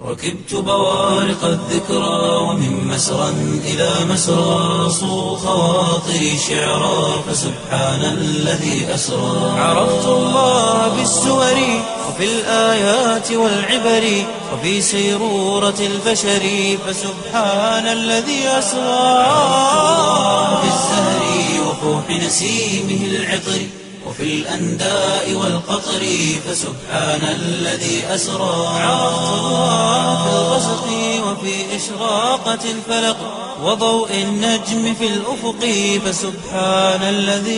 ركبت بوارق الذكرى ومن مسرى إلى مسرى صو خواطري شعرا فسبحان الذي أسرى عرفت الله بالسور وفي الآيات والعبر وفي سيرورة البشر فسبحان الذي أسرى في الزهر وفوح نسيمه العطر وفي الأنداء والقطر فسبحان الذي أسرى عرفت الله في الغسق وفي إشراقة الفلق وضوء النجم في الأفق فسبحان الذي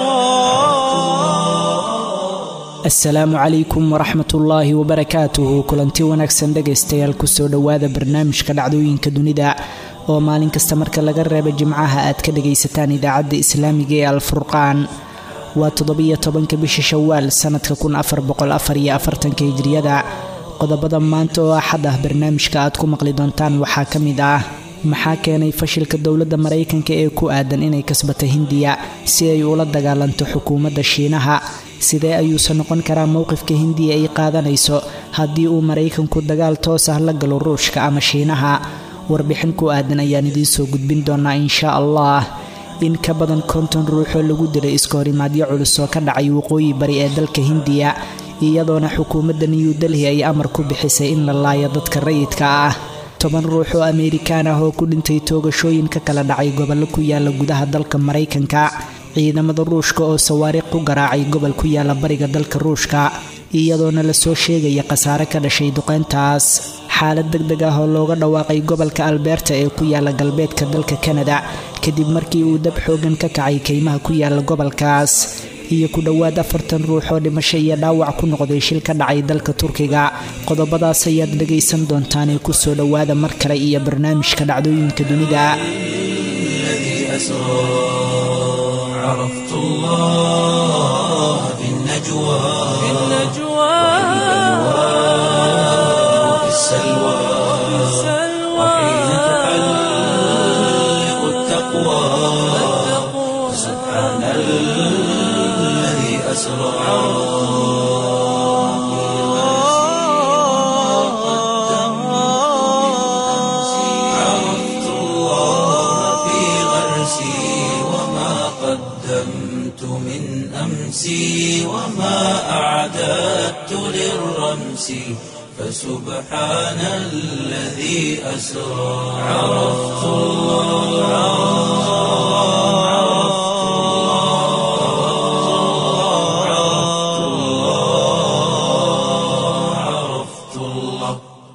أسرى asalaamu calaykum waraxmat ullaahi wabarakaatuhu kulanti wanaagsan dhegaystayaal kusoo dhowaada barnaamijka dhacdooyinka dunida oo maalin kasta marka laga reebo jimcaha aad ka dhagaysataan idaacadda islaamiga ee alfurqaan waa toddobiyo tobanka bisha shawaal sanadka kun afar boqol afar iyo afartanka hijriyada qodobada maanta oo axad ah barnaamijka aad ku maqli doontaan waxaa ka mid ah maxaa keenay fashilka dowladda maraykanka ee ku aadan inay kasbato hindiya si ay ula dagaalanto xukuumadda shiinaha sidee ayuusan noqon karaa mowqifka hindiya ay qaadanayso haddii uu maraykanku dagaal toos ah la galo ruushka ama shiinaha warbixin ku aadan ayaan idiin soo gudbin doonaa insha allah in ka badan konton ruuxoo lagu dilay iska horimaadyo culus oo ka dhacay waqooyi bari ee dalka hindiya iyadoona xukuumadda new delhi ay amar ku bixisay in la laayo dadka rayidka ah toban ruux oo ameerikaan ah oo ku dhintay toogashooyin ka kala dhacay gobollo ku yaala gudaha dalka maraykanka ciidamada ruushka oo sawaariiq ku garaacay gobol ku yaala bariga dalka ruushka iyadoona lasoo sheegaya khasaare ka dhashay duqeyntaas xaalad deg deg ah oo looga dhawaaqay gobolka albeerta ee ku yaala galbeedka dalka kanada kadib markii uu dab xoogan ka kacay kaymaha ku yaala gobolkaas iyo ku dhowaad afartan ruux oo dhimasho iyo dhaawac ku noqday shil ka dhacay dalka turkiga qodobadaas ayaad dhagaysan doontaan ee kusoo dhowaada mar kale iyo barnaamijka dhacdooyinka dunida عرفت الله في النجوى في النجوى وفي السلوى وحين تحلق التقوى سبحان الذي أسرى عرفت الله في غرسي وما قدمت من أمسي وما أعددت للرمس فسبحان الذي أسرى عرفت الله عرفت الله عرفت الله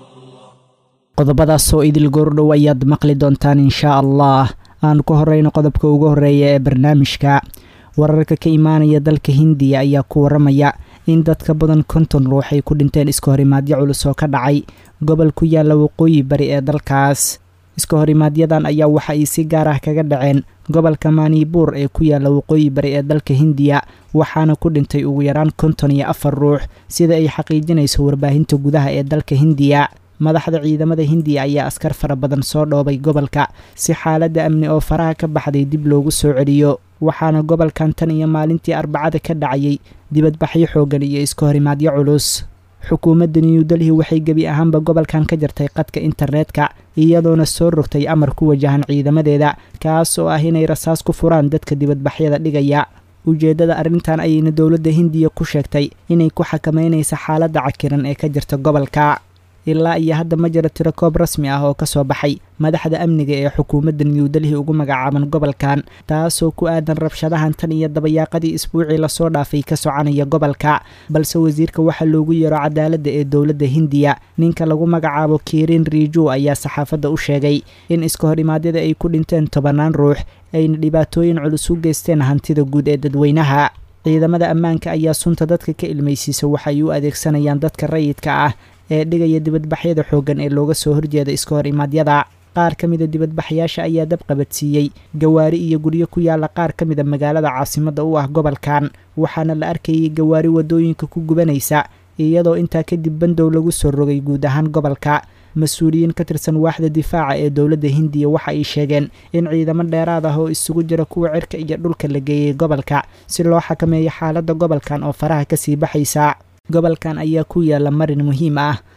qodobadaas oo idil goordhow ayaad maqli doontaan inshaa allah aan ku horeyno qodobka ugu horeeya ee barnaamijka wararka ka imaanaya dalka hindiya ayaa ku waramaya in dadka badan konton ruux ay ku dhinteen iska horimaadyo culus oo ka dhacay gobol ku yaala waqooyi bari ee dalkaas iska horimaadyadan ayaa waxa ay si gaar ah kaga dhaceen gobolka maanibuur ee ku yaala waqooyi bari ee dalka hindiya waxaana ku dhintay ugu yaraan konton iyo afar ruux sida ay xaqiijinayso warbaahinta gudaha ee dalka hindiya madaxda ciidamada hindiya ayaa askar fara badan soo dhoobay gobolka si xaaladda amni oo faraha ka baxday dib loogu soo celiyo waxaana gobolkan tan iyo maalintii arbacada ka dhacayay dibadbaxyo xooggan iyo iska horimaadyo culus xukuumadda new delhi waxay gebi ahaanba gobolkan ka jartay qadka internetka iyadoona soo rogtay amar ku wajahan ciidamadeeda kaas oo ah inay rasaas ku furaan dadka dibadbaxyada dhigaya ujeeddada arrintan ayayna dowladda hindiya ku sheegtay inay ku xakameynaysa xaaladda cakiran ee ka jirta gobolka ilaa iyo hadda ma jiro tiro koob rasmi ah oo ka soo baxay madaxda amniga ee xukuumadda new delhi ugu magacaaban gobolkan taasoo ku aadan rabshadahan tan iyo dabayaaqadii isbuucii lasoo dhaafay ka soconaya gobolka balse wasiirka waxaa loogu yeero cadaaladda ee dowladda hindiya ninka lagu magacaabo kirin riiju ayaa saxaafadda u sheegay in iska horimaadyada ay ku dhinteen tobannaan ruux ayna dhibaatooyin culus u geysteen hantida guud ee dadweynaha ciidamada ammaanka ayaa sunta dadka ka ilmaysiisa waxay u adeegsanayaan dadka rayidka ah ee dhigaya dibadbaxyada xooggan ee looga soo horjeeda iska hor imaadyada qaar ka mida dibadbaxyaasha ayaa dab qabadsiiyey gawaari iyo guryo ku yaala qaar ka mida magaalada caasimadda u ah gobolkan waxaana la arkayay gawaari waddooyinka ku gubanaysa iyadoo intaa kadib bandow lagu soo rogay guud ahaan gobolka mas-uuliyiin ka tirsan waaxda difaaca ee dowladda hindiya waxa ay sheegeen in ciidamo dheeraad ah oo isugu jira kuwa cirka iyo dhulka la geeyey gobolka si loo xakameeyo xaaladda gobolkan oo faraha kasii baxaysa gobolkan ayaa ku yaala marin muhiim ah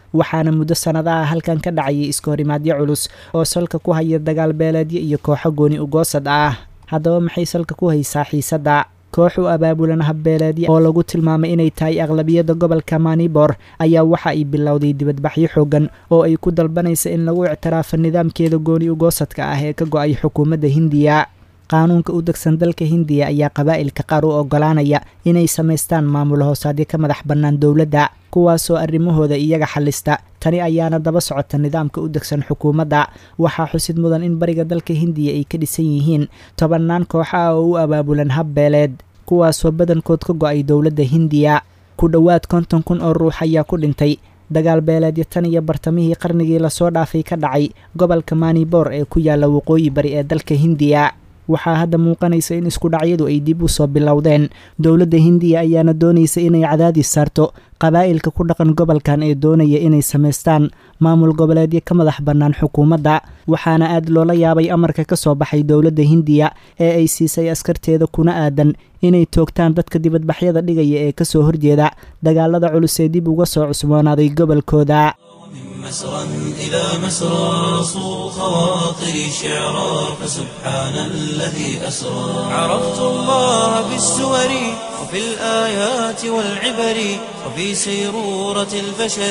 waxaana muddo sannadaha halkan ka dhacayay iska horimaadyo culus oo salka ku haya dagaal beeleedyo iyo kooxo gooni ugoosad ah haddaba maxay salka ku haysaa xiisadda koox u abaabulan habbeeleedya oo lagu tilmaamay inay tahay aqlabiyadda gobolka manibor ayaa waxa ay bilowday dibadbaxyo xoogan oo ay ku dalbanaysa in lagu ictiraafo nidaamkeeda gooni ugoosadka ah ee ka go-ay xukuumadda hindiya qaanuunka u degsan dalka hindiya ayaa qabaa'ilka qaar u oggolaanaya inay samaystaan maamul hoosaadyo ka madax bannaan dowladda kuwaasoo arrimahooda iyaga xallista tani ayaana daba socota nidaamka u degsan xukuumadda waxaa xusid mudan in bariga dalka hindiya ay ka dhisan yihiin tobannaan koox ah oo u abaabulan habbeeleed kuwaasoo badankood ka go-ay dowladda hindiya ku dhowaad konton kun oo ruux ayaa ku dhintay dagaal beeleedyo tan iyo bartamihii qarnigii lasoo dhaafay ka dhacay gobolka manibor ee ku yaalla waqooyi bari ee dalka hindiya waxaa hadda muuqanaysa in isku dhacyadu ay dib u soo bilowdeen dowladda hindiya ayaana doonaysa inay cadaadis saarto qabaa'ilka ku dhaqan gobolkan ee doonaya inay samaystaan maamul goboleedyo ka madax bannaan xukuumadda waxaana aad loola yaabay amarka ka soo baxay dowladda hindiya ee ay siisay askarteeda kuna aadan inay toogtaan dadka dibadbaxyada dhigaya ee kasoo horjeeda dagaalada culus ee dib uga soo cusboonaaday gobolkooda مسرا إلى مسرى صو خواطري شعرا فسبحان الذي أسرى عرفت الله بالسور وفي الآيات والعبر وفي سيرورة البشر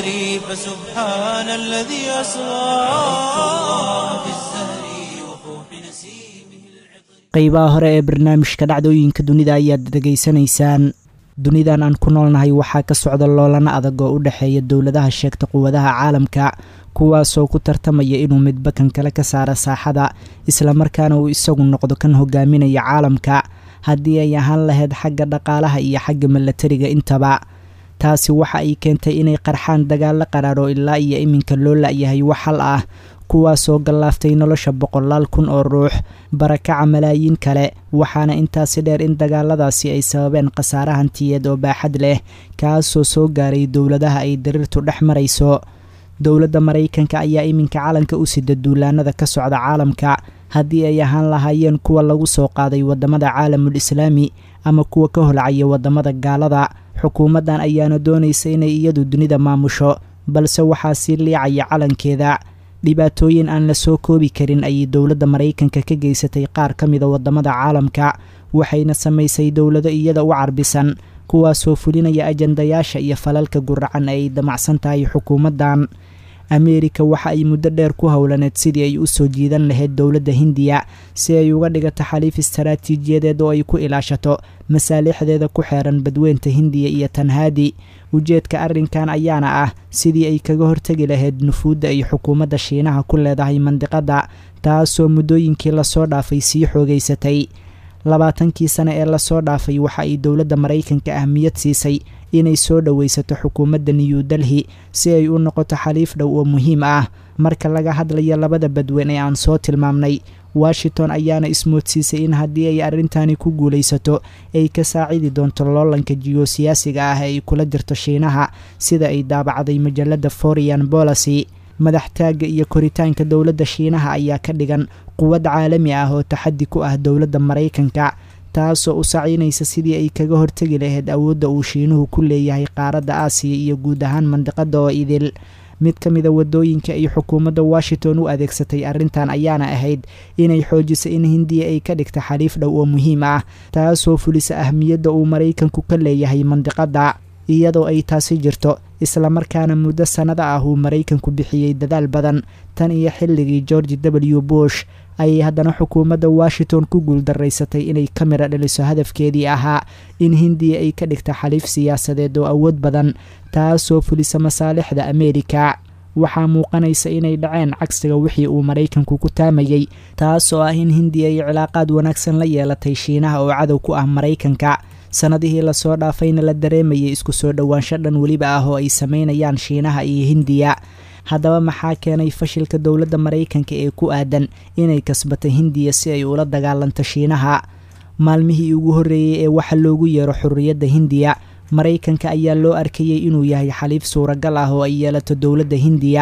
فسبحان الذي أسرى عرفت الله بالزهر وفوح نسيمه qeybaha hore ee barnaamijka dhacdooyinka dunida ayaad dhegaysanaysaan dunidan aan ku noolnahay waxaa ka socda loolana adag oo u dhexeeya dowladaha sheegta quwadaha caalamka kuwaasoo ku tartamaya inuu midba kan kale ka saara saaxada islamarkaana uu isagu noqdo kan hogaaminaya caalamka haddii ay ahaan lahayd xagga dhaqaalaha iyo xagga milatariga intaba taasi waxa ay keentay inay qarxaan dagaalo qaraar oo ilaa iyo iminka loo la-yahay wax hal ah kuwaasoo gallaaftay nolosha boqolaal kun oo ruux barakaca malaayiin kale waxaana intaasi dheer in dagaaladaasi ay sababeen khasaare hantiyeed oo baaxad leh kaasoo soo gaaray dowladaha ay dariirtu dhex marayso dowladda maraykanka ayaa iminka calanka u sida duulaanada ka socda caalamka haddii ay ahaan lahaayeen kuwa lagu soo qaaday waddamada caalamul islaami ama kuwa ka holcaya waddamada gaalada xukuumaddan ayaana doonaysa inay iyadu dunida maamusho balse waxaa sii liicaya calankeeda dhibaatooyin aan la soo koobi karin ayay dowladda maraykanka ka geysatay qaar ka mida waddamada caalamka waxayna samaysay dowlado iyada u carbisan kuwaasoo fulinaya ajandayaasha iyo falalka guracan ee ay damacsan tahay xukuumaddan ameerika waxa ay muddo dheer ku howlaneed sidii ay u soo jiidan lahayd dowladda hindiya si ay uga dhigato xaliif istaraatiijiyadeed oo ay ku ilaashato masaalixdeeda ku xeeran badweynta hindiya iyo tanhaadi ujeedka arrinkan ayaana ah sidii ay kaga hortegi lahayd nufuudda ay xukuumadda shiinaha ku leedahay mandiqadda taasoo muddooyinkii lasoo dhaafay sii xoogaysatay labaatankii sane ee lasoo dhaafay waxa ay dowladda maraykanka ahmiyad siisay inay soo dhowaysato xukuumadda new delhi si ay u noqoto xaliif dhow oo muhiim ah marka laga hadlayo labada badweyn ee aan soo tilmaamnay washington ayaana ismoodsiisay in haddii ay arrintani ku guulaysato ay ka saacidi doonto loolanka jiyosiyaasiga ah ee ay kula jirto shiinaha sida ay daabacday majalada foreign policy madaxtaagga iyo koritaanka dowladda shiinaha ayaa ka dhigan quwad caalami ah oo taxaddi ku ah dowladda maraykanka taasoo u saciynaysa sidii ay kaga hortegi lahayd awoodda uu shiinuhu ku leeyahay qaaradda aasiya iyo guud ahaan mandiqada oo idil mid ka mida wadooyinka ay xukuumadda washington u adeegsatay arrintan ayaana ahayd inay xoojiso in hindiya ay ka dhigta xaliif dhow oo muhiim ah taasoo fulisa ahmiyadda uu maraykanku ka leeyahay mandiqadda iyadoo ay taasi jirto islamarkaana muddo sannada ah uu maraykanku bixiyey dadaal badan tan iyo xilligii george w bush ayay haddana xukuumadda washington ku guuldaraysatay inay ka mira dhaliso hadafkeedii ahaa in hindiya ay ka dhigta xaliif siyaasadeed oo awood badan taasoo fulisa masaalixda ameerika waxaa muuqanaysa inay dhaceen cagsiga wixii uu maraykanku ku taamayey taasoo ah in hindiya ay cilaaqaad wanaagsan la yeelatay shiinaha oo cadow ku ah maraykanka sannadihii lasoo dhaafayna la dareemayay isku soo dhowaansho dhan weliba ah oo ay sameynayaan shiinaha iyo hindiya haddaba maxaa keenay fashilka dowladda maraykanka ee ku aadan inay kasbato hindiya si ay ula dagaalanto shiinaha maalmihii ugu horreeyey ee waxa loogu yeero xurriyadda hindiya maraykanka ayaa loo arkayey inuu yahay xaliif suuragal ah oo ay yeelato dowladda hindiya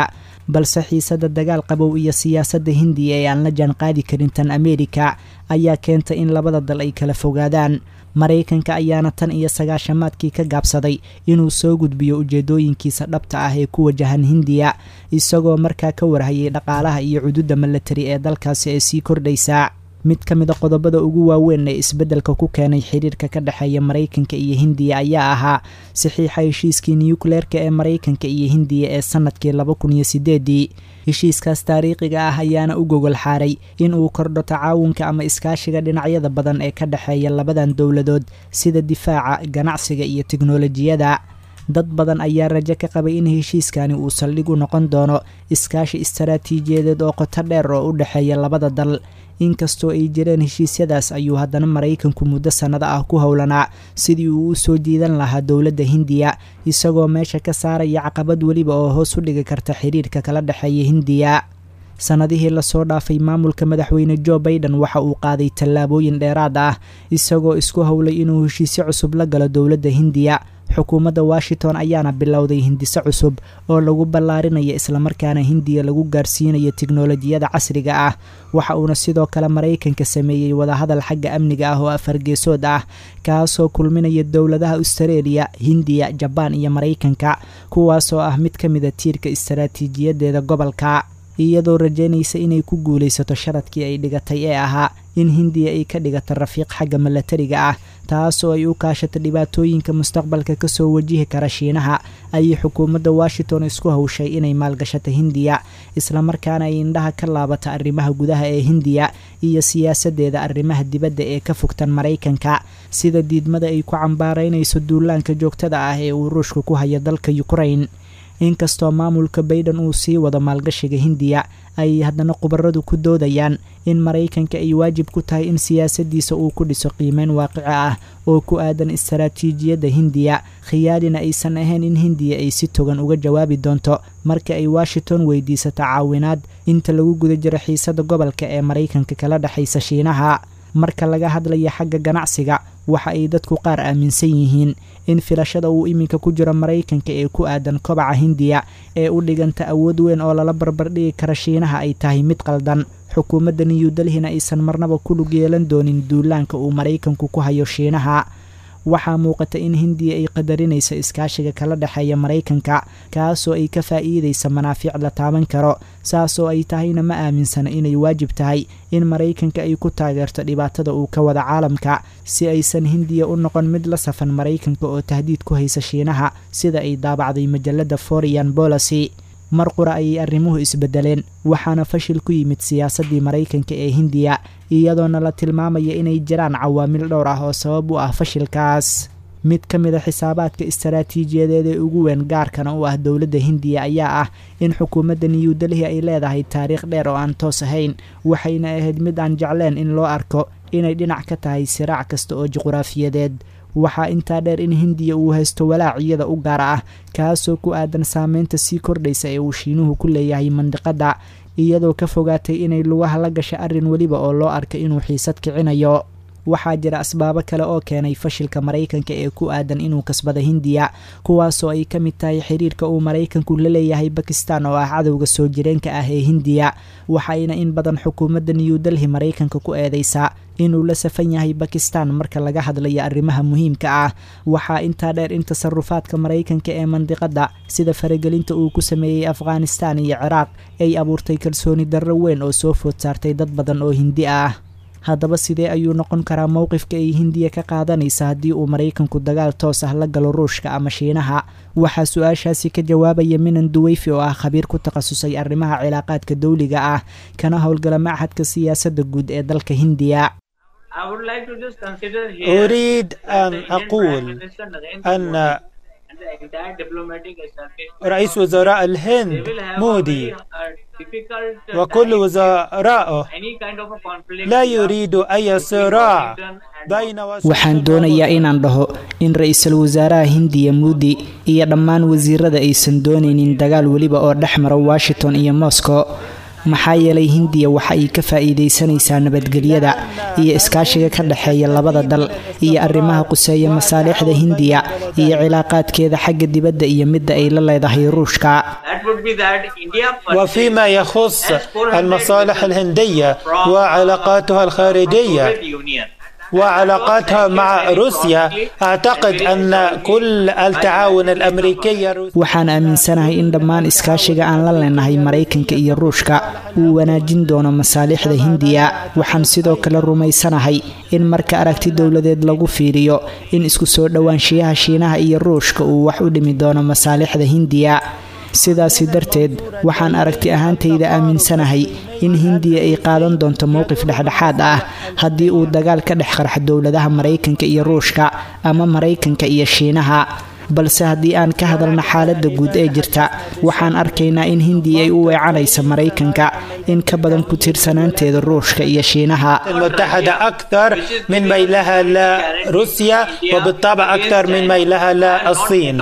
balse xiisada dagaal qabow iyo siyaasadda hindiya ee aan la jaan qaadi karin tan ameerika ayaa keentay in labada dal ay kala fogaadaan maraykanka ayaana tan iyo sagaashamaadkii ka gaabsaday inuu soo gudbiyo ujeedooyinkiisa dhabta ah ee ku wajahan hindiya isagoo markaa ka warhayay dhaqaalaha iyo cududa milatari ee dalkaasi ee sii kordhaysa mid ka mid a qodobada ugu waaweyn ee isbeddelka ku keenay xiriirka ka dhexeeya maraykanka iyo hindiya ayaa ahaa saxiixa heshiiskii nukleerka ee maraykanka iyo hindiya ee sanadkii laba kun iyo sideedii heshiiskaas taariikhiga ah ayaana u gogol xaaray in uu kordho tacaawunka ama iskaashiga dhinacyada badan ee ka dhexeeya labadan dowladood sida difaaca ganacsiga iyo tiknolojiyada dad badan ayaa rajo ka qabay in heshiiskani uu saldhig u noqon doono iskaashi istaraatiijiyadeed oo qoto dheer oo u dhexeeya labada dal inkastoo ay jireen heshiisyadaas ayuu haddana maraykanku muddo sannado ah ku howlanaa sidii uu u soo diidan lahaa dowladda hindiya isagoo meesha ka saaraya caqabad weliba oo hoos u dhigi karta xiriirka kala dhexeeya hindiya sannadihii lasoo dhaafay maamulka madaxweyne jo baiden waxa uu qaaday tallaabooyin dheeraad ah isagoo isku howlay inuu heshiisyo cusub la galo dowladda hindiya xukuumadda washington ayaana bilowday hindiso cusub oo lagu ballaarinaya islamarkaana hindiya lagu gaarsiinayo tiknolojiyada casriga ah waxa uuna sidoo kale maraykanka sameeyey wadahadal xagga amniga ah oo afargeesood ah kaasoo kulminaya dowladaha austareeliya hindiya jabaan iyo maraykanka kuwaasoo ah mid ka mida tiirka istaraatiijiyadeeda gobolka iyadoo rajaynaysa inay ku guulaysato sharadkii ay dhigatay ee ahaa in hindiya ay ka dhigato rafiiq xagga milatariga ah taasoo ay u kaashato dhibaatooyinka mustaqbalka kasoo wajihi kara shiinaha ayay xukuumadda washington isku hawshay inay maalgashato hindiya islamarkaana ay indhaha ka laabata arrimaha gudaha ee hindiya iyo siyaasadeeda arrimaha dibadda ee ka fogtan maraykanka sida diidmada ay ku cambaaraynayso duulaanka joogtada ah ee uu ruushka ku hayo dalka ukrain inkastoo maamulka baiden uu sii wado maalgashiga hindiya ayay haddana khubaradu ku doodayaan in maraykanka ay waajib ku tahay in siyaasadiisa uu ku dhiso qiimeyn waaqici ah oo ku aadan istaraatiijiyadda hindiya khiyaarina aysan ahayn in hindiya ay si togan uga jawaabi doonto marka ay washington weydiisato caawinaad inta lagu guda jiro xiisada gobolka ee maraykanka kala dhexaysa shiinaha marka laga hadlaya xagga ganacsiga waxa ay dadku qaar aaminsan yihiin in filashada uu iminka ku jiro maraykanka ee ku aadan kobaca hindiya ee u dhiganta awood weyn oo lala barbardhigi kara shiinaha ay tahay mid qaldan xukuumadda new delhina aysan marnaba ku lug yeelan doonin duulaanka uu maraykanku ku hayo shiinaha waxaa muuqata in hindiya ay qadarinayso iskaashiga kala dhexeeya maraykanka kaasoo ay ka faa'iidaysa manaafiic la taaban karo saasoo ay tahayna ma aaminsana inay waajib tahay in maraykanka ay ku taageerto dhibaatada uu ka wada caalamka si aysan hindiya u noqon mid la safan maraykanka oo tahdiid ku haysa shiinaha sida ay daabacday majalada foreign policy mar qura ayay arrimuhu isbedeleen waxaana fashil ku yimid siyaasaddii maraykanka ee hindiya iyadoona la tilmaamaya inay jiraan cawaamil dhowr ah oo sabab u ah fashilkaas mid ka mid a xisaabaadka istaraatiijiyadeed ee ugu weyn gaarkana u ah dowladda hindiya ayaa ah in xukuumadda new delhi ay leedahay taariikh dheer oo aan toos ahayn waxayna ahayd mid aan jecleen in loo arko inay dhinac ka tahay siraac kasta oo juquraafiyadeed waxaa intaa dheer in hindiya uu haysto walaaciyada u gaar ah kaasoo ku aadan saameynta sii kordhaysa ee uu shiinuhu ku leeyahay mandiqadda iyadoo ka fogaatay inay lugaha la gasho arrin weliba oo loo arka inuu xiisad kicinayo waxaa jira asbaabo kale oo keenay fashilka maraykanka ee ku aadan inuu kasbada hindiya kuwaasoo ay ka mid tahay xiriirka uu maraykanku la leeyahay bakistan oo ah cadowga soo jireenka ah ee hindiya waxayna in badan xukuumadda new delhi maraykanka ku eedeysaa inuu la safan yahay bakistan marka laga hadlayo arrimaha muhiimka ah waxaa intaa dheer in tasarufaadka maraykanka ee mandiqadda sida faragelinta uu ku sameeyey afghanistan iyo ciraaq ay abuurtay kalsooni darro weyn oo soo food saartay dad badan oo hindi ah haddaba sidee ayuu noqon karaa mowqifka ay hindiya ka qaadanaysa haddii uu maraykanku dagaal toos ah la galo ruushka ama shiinaha waxaa su-aashaasi ka jawaabaya minan duweyfi oo ah khabiir ku takhasusay arrimaha cilaaqaadka dawliga ah kana howlgala machadka siyaasadda guud ee dalka hindiya أريد أن أقول أن رئيس وزراء الهند مودي وكل وزرائه لا يريد أي صراع بين waxaan doonayaa inaan dhaho in ra-iisul wasaaraha hindiya muudi iyo dhammaan wasiirada aysan doonaynin dagaal weliba oo dhex mara washington iyo moscow maxaa yeelay hindiya waxa ay ka faa'iidaysanaysaa nabadgelyada iyo iskaashiga ka dhexeeya labada dal iyo arrimaha quseeya masaalixda hindiya iyo cilaaqaadkeeda xagga dibadda iyo midda ay la leedahay ruushka وفيما يخص المصالح الهندية وعلاقاتها الخارجية وعلاقاتها مع روسيا أعتقد أن كل التعاون الأمريكي waxaan aaminsanahay in dhammaan iskaashiga aan la leenahay maraykanka iyo ruushka uu wanaajin doono masaalixda hindiya waxaan sidoo kale rumaysanahay in marka aragti dowladeed lagu fiiriyo in isku soo dhowaanshiyaha shiinaha iyo ruushka uu wax u dhimi doono masaalixda hindiya sidaasi darteed waxaan aragti ahaantayda aaminsanahay in hindiya ay qaadan doonto mowqif dhexdhexaad ah haddii uu dagaal ka dhex qarxo dowladaha maraykanka iyo ruushka ama maraykanka iyo shiinaha balse haddii aan ka hadalno xaaladda guud ee jirta waxaan arkaynaa in hindiya ay u weecanayso maraykanka in ka badan ku tiirsanaanteeda ruushka iyo shiinaha المتحدة أكثر من ميلها لروسيا وبالطبع أكثر من ميلها للصين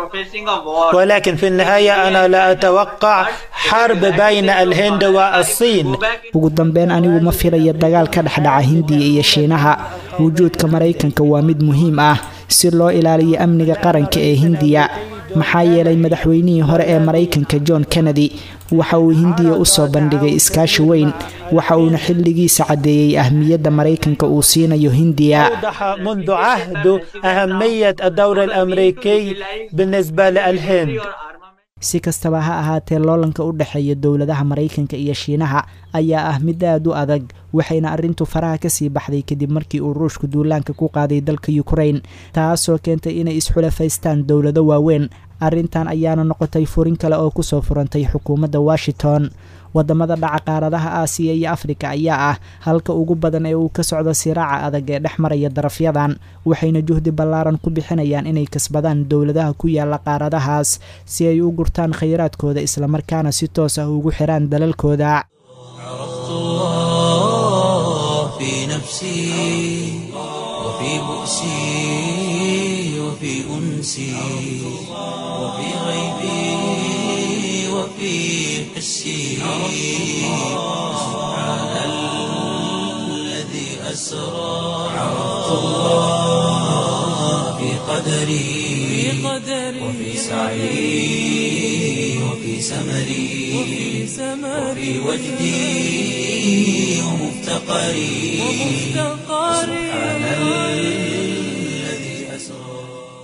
ولكن في النهاية أنا لا أتوقع حرب بين الهند والصين ugu dambeyn anigu ma filayo dagaal ka dhexdhaca hindiya iyo shiinaha wujuudka maraykanka waa mid muhiim ah si loo ilaaliyo amniga qaranka ee hindiya maxaa yeelay madaxweynihii hore ee maraykanka john kennedy waxa uu hindiya u soo bandhigay iskaashi weyn waxa uuna xilligiisa caddeeyey ahmiyadda maraykanka uu siinayo hindiya أوضح منذ عهد أهمية الدور الأمريكي بالنسبة للهند si kastaba ha ahaatee loolanka u dhexeeya dowladaha maraykanka iyo shiinaha ayaa ah mid aad u adag waxayna arrintu faraha kasii baxday kadib markii uu ruushku duulaanka ku qaaday dalka ukrain taasoo keentay inay isxulafaystaan dowlado waaweyn arrintan ayaana noqotay furin kale oo kusoo furantay xukuumadda washington wadamada dhaca qaaradaha aasiya iyo afrika ayaa ah halka ugu badan ee uu ka socdo siraaca adag ee dhex maraya darafyadan waxayna juhdi ballaaran ku bixinayaan inay kasbadaan dowladaha ku yaala qaaradahaas si ay u gurtaan khayraadkooda islamarkaana si toos ah ugu xiraan dalalkooda في نفسي وفي بؤسي وفي أنسي وفي غيبي وفي حسي سبحان الذي أسرى عرفت الله في قدري وفي سعي وفي سمري وفي وجدي ومفتقري سبحان الذي أسرى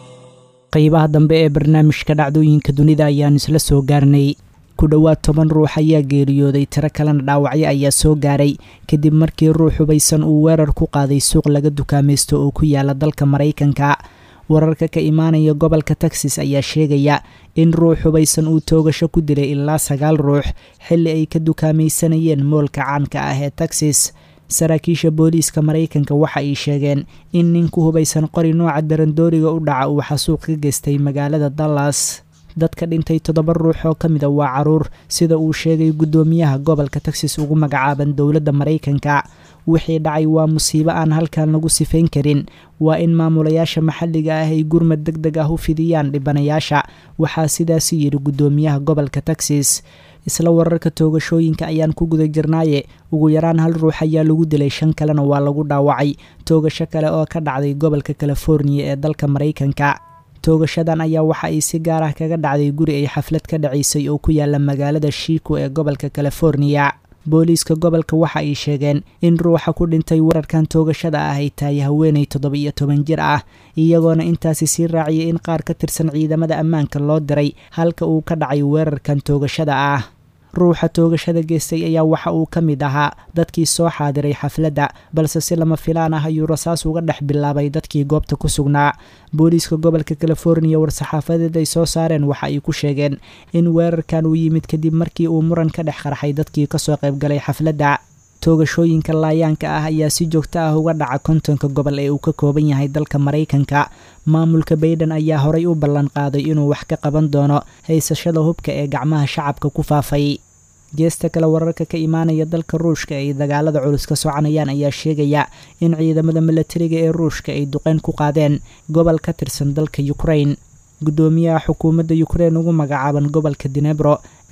qeybaha dambe ee barnaamijka dhacdooyinka dunida ayaan isla soo gaarnay ku dhowaad toban ruux ayaa geeriyooday tiro kalena dhaawacyo ayaa soo gaaray kadib markii ruux hubaysan uu weerar ku qaaday suuq laga dukaamaysto oo ku yaala dalka maraykanka wararka ka imaanaya gobolka texas ayaa sheegaya in ruux hubaysan uu toogasho ku dilay ilaa sagaal ruux xilli ay ka dukaamaysanayeen moolka caanka ah ee texas saraakiisha booliiska maraykanka waxa ay sheegeen in ninku hubaysan qori nooca darandooriga u dhaca uu xasuuq ka geystay magaalada dallas dadka dhintay toddoba ruux oo ka mida waa caruur sida uu sheegay guddoomiyaha gobolka texas ugu magacaaban dowladda maraykanka wixii dhacay waa musiibo aan halkan lagu sifayn karin waa in maamulayaasha maxalliga ah ay gurmad deg deg ah u fidiyaan dhibanayaasha waxaa sidaasi yidhi guddoomiyaha gobolka texas isla wararka toogashooyinka ayaan ku guda jirnaaye ugu yaraan hal ruux ayaa lagu dilay shan kalena waa lagu dhaawacay toogasho kale oo ka dhacday gobolka californiya ee dalka maraykanka toogashadan ayaa waxa ay si gaar ah kaga dhacday guri ay xaflad ka dhacaysay oo ku yaala magaalada shiiko ee gobolka californiya booliiska gobolka waxa ay sheegeen in ruuxa ku dhintay weerarkan toogashada ah ay tahay haweenay toddoba iyo toban jir ah iyagoona intaasi sii raaciyay in qaar ka tirsan ciidamada ammaanka loo diray halka uu ka dhacay weerarkan toogashada ah ruuxa toogashada geystay ayaa waxa uu ka mid ahaa dadkii soo xaadiray xafladda balse si lama filaan ah ayuu rasaas uga dhex bilaabay dadkii goobta ku sugnaa booliiska gobolka californiya war-saxaafadeed ay soo saareen waxa ay ku sheegeen in weerarkan uu yimid kadib markii uu muran ka dhex qarxay dadkii kasoo qaybgalay xafladda toogashooyinka laayaanka ah ayaa si joogto ah uga dhaca kontonka gobol ee uu ka kooban yahay dalka maraykanka maamulka bayden ayaa horay u ballan qaaday inuu wax ka qaban doono haysashada hubka ee gacmaha shacabka ku faafay geesta kale wararka ka imaanaya dalka ruushka ay dagaalada culus ka soconayaan ayaa sheegaya in ciidamada milatariga ee ruushka ay duqeyn ku qaadeen gobol ka tirsan dalka ukrain guddoomiyaha xukuumadda ukrein ugu magacaaban gobolka dinebro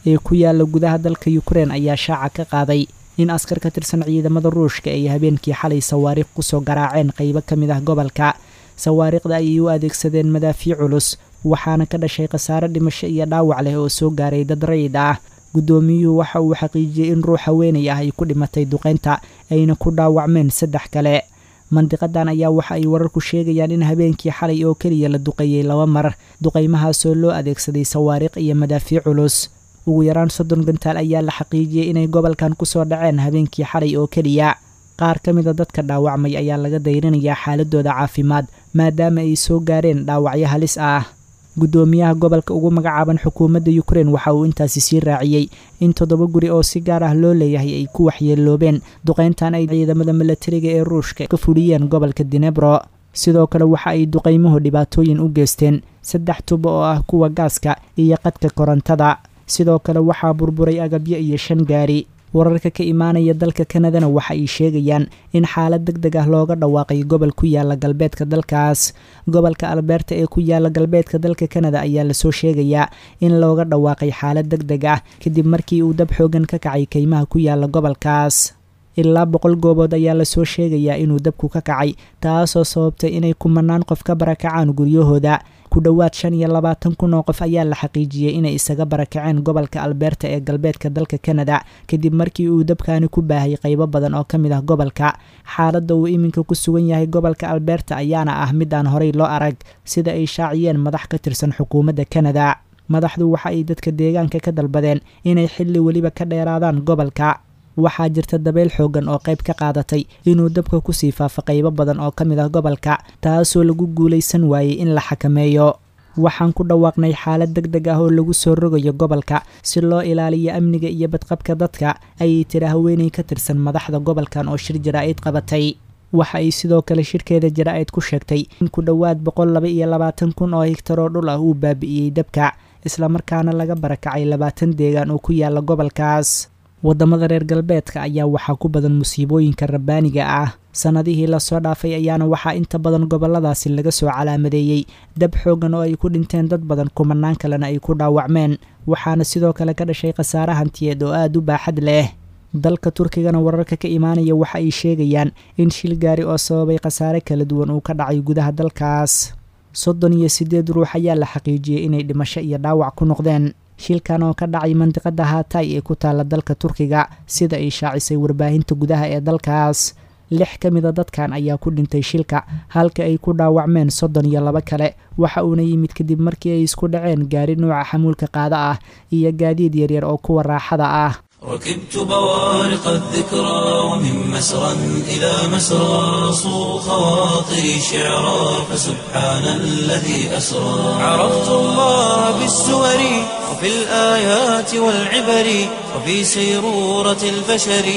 ee ku yaala gudaha dalka ukrein ayaa shaaca ka qaaday in askar ka tirsan ciidamada ruushka ay habeenkii xalay sawaariikh kusoo garaaceen qaybo ka mid ah gobolka sawaariikhda ayay u adeegsadeen madaafiic culus waxaana ka dhashay khasaare dhimasho iyo dhaawac leh oo soo gaaray dad rayid ah guddoomiyuhu waxa uu xaqiijiyey in ruux haweenay ah ay ku dhimatay duqeynta ayna ku dhaawacmeen saddex kale mandiqadan ayaa waxa ay wararku sheegayaan in habeenkii xalay oo keliya la duqeeyey laba mar duqaymahaasoo loo adeegsaday sawaariikh iyo madaafiic culus ugu yaraan soddon gantaal ayaa la xaqiijiyey inay gobolkan kusoo dhaceen habeenkii xalay oo keliya qaar ka mida dadka dhaawacmay ayaa laga dayrinayaa xaaladooda caafimaad maadaama ay soo gaareen dhaawacyo halis ah guddoomiyaha gobolka ugu magacaaban xukuumadda ukrein waxa uu intaasi sii raaciyey in toddoba guri oo si gaar ah loo leeyahay ay ku waxyeeloobeen duqayntan ay ciidamada milatariga ee ruushka ka fuliyeen gobolka dinebro sidoo kale waxa ay duqaymuhu dhibaatooyin u geysteen saddex tubo oo ah kuwa gaaska iyo qadka korontada sidoo kale waxaa burburay agabyo iyo shan gaari wararka ka imaanaya dalka kanadana waxa ay sheegayaan in xaalad deg deg ah looga dhawaaqay gobol ku yaala galbeedka dalkaas gobolka albeerta ee ku yaala galbeedka dalka kanada ayaa lasoo sheegayaa in looga dhawaaqay xaalad deg deg ah kadib markii uu dab xoogan ka kacay kaymaha ku yaala gobolkaas ilaa boqol goobood ayaa lasoo sheegayaa inuu dabku ka kacay taasoo sababtay inay kumanaan qof ka barakacaan guryahooda ku dhowaad shan iyo labaatan kun oo qof ayaa la xaqiijiyey inay isaga barakaceen gobolka albeerta ee galbeedka dalka kanada kadib markii uu dabkaani ku baahay qaybo badan oo ka mid ah gobolka xaaladda uu iminka ku sugan yahay gobolka albeerta ayaana ah mid aan horey loo arag sida ay shaaciyeen madax ka tirsan xukuumadda kanada madaxdu waxa ay dadka deegaanka ka dalbadeen inay xilli weliba ka dheeraadaan gobolka waxaa jirta dabeyl xoogan oo qayb ka qaadatay inuu dabka kusii faafo qaybo badan oo ka mid ah gobolka taasoo lagu guulaysan waayey in la xakameeyo waxaan ku dhawaaqnay xaalad deg deg ah oo lagu soo rogayo gobolka si loo ilaaliyo amniga iyo badqabka dadka ayay tiri haweeney ka tirsan madaxda gobolkan oo shir jaraa'id qabatay waxa ay sidoo kale shirkeeda jaraa'id ku sheegtay in ku dhowaad boqol laba iyo labaatan kun oo higtar oo dhul ah uu baabi'iyey dabka islamarkaana laga barakacay labaatan deegaan oo ku yaala gobolkaas waddamada reer galbeedka ayaa waxaa ku badan musiibooyinka rabbaaniga ah sannadihii lasoo dhaafay ayaana waxaa inta badan gobolladaasi laga soo calaamadeeyey dab xoogan oo ay ku dhinteen dad badan kumanaan kalena ay ku dhaawacmeen waxaana sidoo kale ka dhashay khasaare hantiyeed oo aada u baaxad leh dalka turkigana wararka ka imaanaya waxa ay sheegayaan in shil gaari oo sababay khasaare kala duwan uu ka dhacay gudaha dalkaas soddon iyo siddeed ruux ayaa la xaqiijiyey inay dhimasho iyo dhaawac ku noqdeen shilkan oo ka dhacay mandiqada haatay ee ku taalla dalka turkiga sida ay shaacisay warbaahinta gudaha ee dalkaas lix ka mida dadkan ayaa ku dhintay shilka halka ay ku dhaawacmeen soddon iyo laba kale waxa uuna yimid kadib markii ay isku dhaceen gaari nuuca xamuulka qaada ah iyo gaadiid yaryar oo kuwa raaxada ah ركبت بوارق الذكرى ومن مسرى إلى مسرى صو خواطري شعرا فسبحان الذي أسرى عرفت الله بالسور وفي الآيات والعبر وفي سيرورة البشر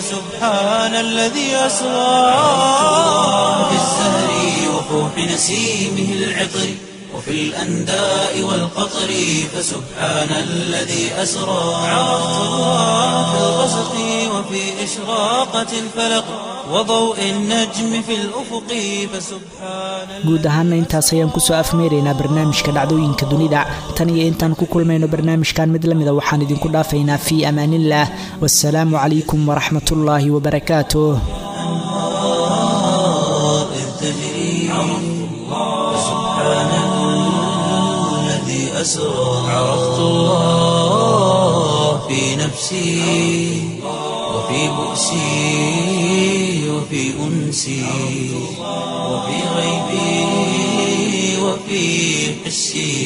فسبحان الذي أسرى في الزهر وفوح نسيمه العطر وفي الأنداء والقطر فسبحان الذي أسرى عرفت الله في الغسق وفي إشراقة الفلق وضوء النجم في الأفق فسبحان guud ahaana intaas ayaan kusoo afmeeraynaa barnaamijka dhacdooyinka dunida tan iyo intaan ku kulmayno barnaamijkan mid la mida waxaan idinku dhaafaynaa fii amaaniillah wasalaamu calaykum waraxmat ullaahi wabarakaatuh إذ تجري فسبحان الذي أسرى عرفت الله في نفسي وفي بؤسي وفي أنسي وفي غيبي وفي حسي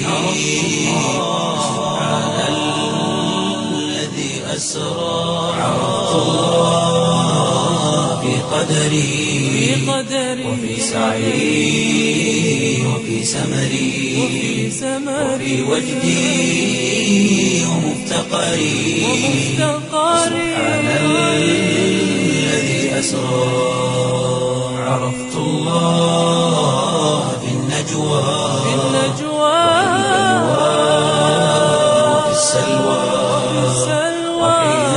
سبحان الذي أسرى عرفت الله في قدري وفي سعي وفي سمري وفي وجدي ومفتقري سبحان الذي أسرى عرفت الله في النجوى وفي السلوى وحين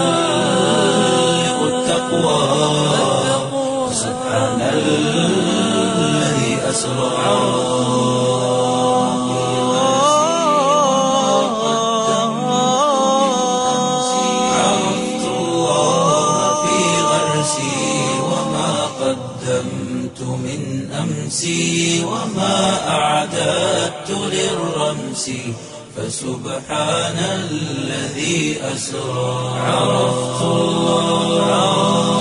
تحلق التقوى سبحان الذي أسرى أمسي وما أعددت للرمس فسبحان الذي أسرى عرفت الله